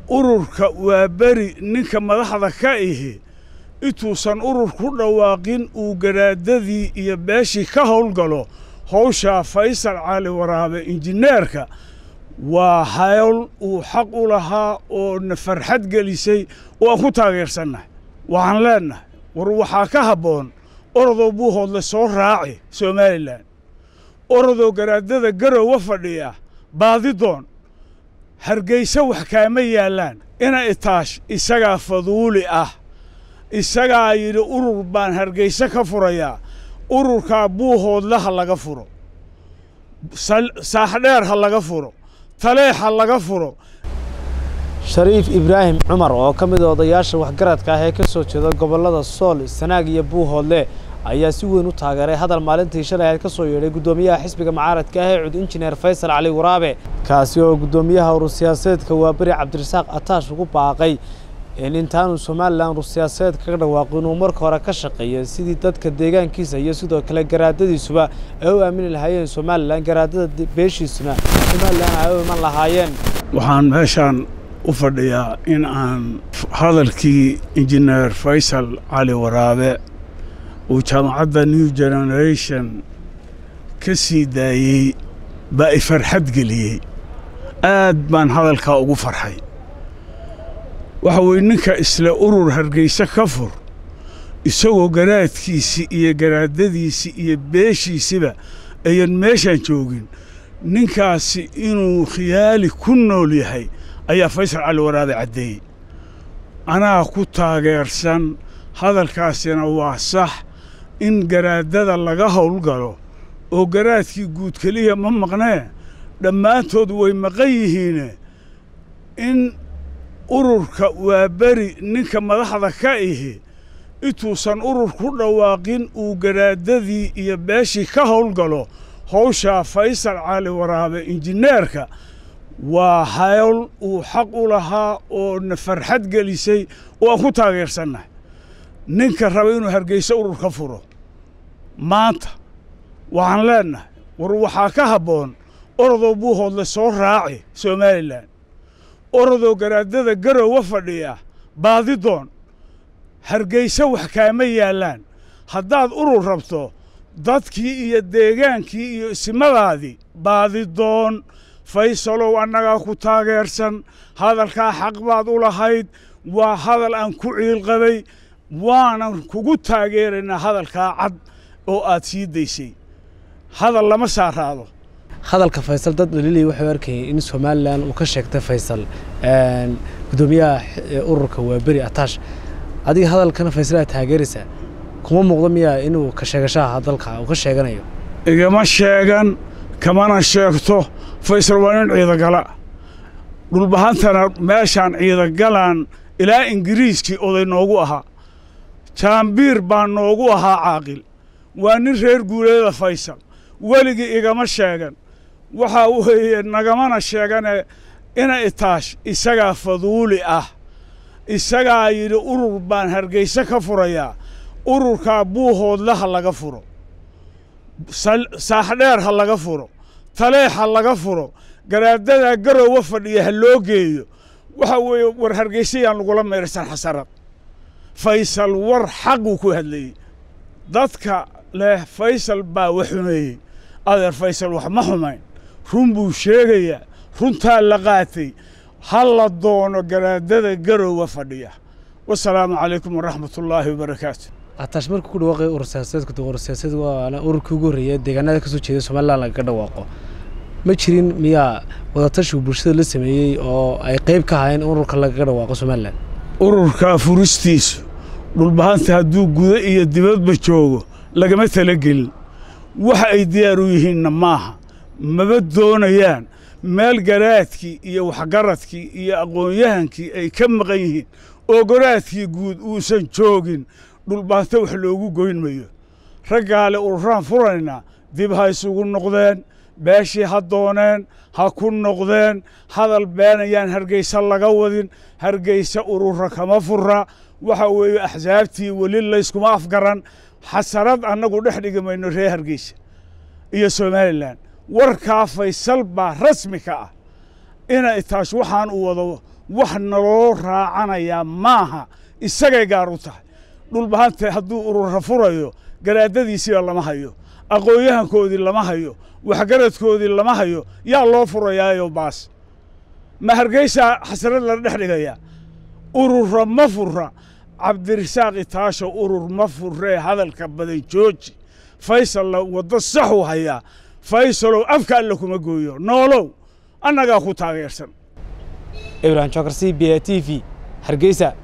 ururka waa beri ninka madaxda ka ihi intuusan urur ku dhawaaqin uu garaadadii iyo beeshii ka howlgalo howshaa faysal cali waraabe injineerka waa hawl uu xaq u lahaa oo na farxad gelisay oo aan ku taageersannahay waxaan leennahay war waxaa ka habboon orodoo buuhoodle soo raaci somalilan orodoo garaadada garowa fadhiya baadidoon hargayse wax kaama yaallaan ina itaash isagaa faduuli ah isagaa yidhi urur baan hargayse ka furayaa ururkaa buuhoodle ha laga furo saaxdheer ha laga furo taleex ha laga furo shariif ibraahim cumar oo ka mid a odayaasha waxgaradka ah ee ka soo jeeda gobollada sool sanaag iyo buuhoodle ayaa si weyn u taageeray hadal maalintii shalay ahayd ka soo yeedhay guddoomiyaha xisbiga mucaaradka ah ee cud injineer faysal cali waraabe kaasi oo guddoomiyaha urur siyaasadeedka waaberi cabdirasaaq ataash ugu baaqay in intaanu somalilan urur siyaasadeed kaga dhawaaqo inuu marka hore ka shaqeeyo sidii dadka deegaankiisa iyo sidoo kale garaadadiisuba ay u aamini lahaayeen somalilan garaadada beeshiisuna somalilan ay u iman lahaayeen waxaan meeshaan u fadhiyaa in aan hadalkii injineer faysal cali waraabe uu jaamacadda new generation ka sii daayey baa i farxad geliyey aad baan hadalkaa ugu farxay waxa weeye ninka isle urur hargayse ka fur isagoo garaadkiisii iyo garaadadiisii iyo beeshiisiba ayan meeshaan joogin ninkaasi inuu khiyaali ku nool yahay ayaa faysal cali waraabe caddeeyey anaa ku taageersan hadalkaasina waa sax in garaadada laga howlgalo oo garaadkii guud keliya ma maqnee dhammaantood way maqan yihiine in ururka waa beri ninka madaxda ka ihi intuusan urur ku dhawaaqin uu garaadadii iyo beeshii ka howlgalo howshaa faysal cali waraabe injineerka waa hawl uu xaq u lahaa oo na farxad gelisay oo aan ku taageersannahay ninka raba inuu hargayse urur ka furo maanta waxaan leennahay war waxaa ka habboon orodoo buuhoodle soo raaci somalilan orodoo garaadada garowa fadhiya baadidoon hargayse wax kaama yaallaan haddaad urur rabto dadkii iyo deegaankii iyo isimadaadii baadidoon faysalow annagaa ku taageersan hadalkaa xaq baad u lahayd waa hadal aan ku ciilqabay waanan kugu taageeraynaa hadalkaa cad oo aad sii daysay hadal lama saaraado hadalka faysal dad dhaliilay waxay arkayeen in somalilan uu ka sheegtay faysal guddoomiyaha ururka waaberi ataash adiga hadalkana faysal aad taageeraysaa kuma muuqdo miyaa inuu ka sheegashaha dalka uu ka sheeganayo igama sheegan kamana sheegto faysal waa nin ciidagala dhulbahantana meeshaan ciidagalaan ilaa ingiriiskii oday noogu ahaa jaambiir baa noogu ahaa caaqil waa nin reer guuleeda faysal weligii igama sheegan waxaa weeye nagamana sheegane ina itaash isagaa faduuli ah isagaa yidhi urur baan hargayse ka furayaa ururkaa buuhoodle ha laga furo saaxdheer ha laga furo taleex ha laga furo garaadadaa garowa fadhiya ha loo geeyo waxa weeye war hargayse yaan lagula meersan xasarad faysal war xaquu ku hadlayey dadka leh faysal baa wax xumeeyey adeer faysal wax ma xumayn run buu sheegayaa runtaa la qaatay ha la doono garaadada garowa fadhiya wasalaamu calaykum waraxmatullaahi wabarakaatu ataash markuu ku dhawaaqay urur siyaasadeedku urur siyaasadeed waana ururkii ugu horreeya deegaanada ka soo jeeda somalilan lagaga dhawaaqo ma jirin miyaa wadatashigu bulshada la sameeyey oo ay qayb ka ahayn ururka lagaga dhawaaqo somalilan ururka furistiisu dhulbahanta hadduu gudo iyo dibadba joogo lagama talagelin waxa ay diyaar u yihiinna maaha maba doonayaan meel garaadkii iyo waxgaradkii iyo aqoon-yahankii ay ka maqan yihiin oo garaadkii guud uusan joogin dhulbaanta wax loogu goyn mayo raggaale ururaan furaynaa dib ha isugu noqdeen beeshii ha dooneen ha ku noqdeen hadal beenayaan hargayse laga wadin hargayse urura kama fura waxa weeye axsaabtii weli layskuma afgaran xasarad annagu dhex dhigi mayno reer hargeysa iyo somalilan warkaa faysal baa rasmi ka ah ina itaash waxaan u wado wax naloo raacanayaa maaha isagay gaar u tahay dhulbahante hadduu urura furayo garaadadiisiiba lama hayo aqoon-yahankoodii lama hayo waxgaradkoodii lama hayo yaa loo furayaayo baas ma hargeysaa xasrad la dhex dhigaya urura ma fura cabdirasaaq itaasho urur ma furee hadalka badan jooji faysalla waddo saxuu hayaa faysalow afka alle kuma gooyo noolow annagaa ku taageersan ibrahim jokar c b a t v hargeysa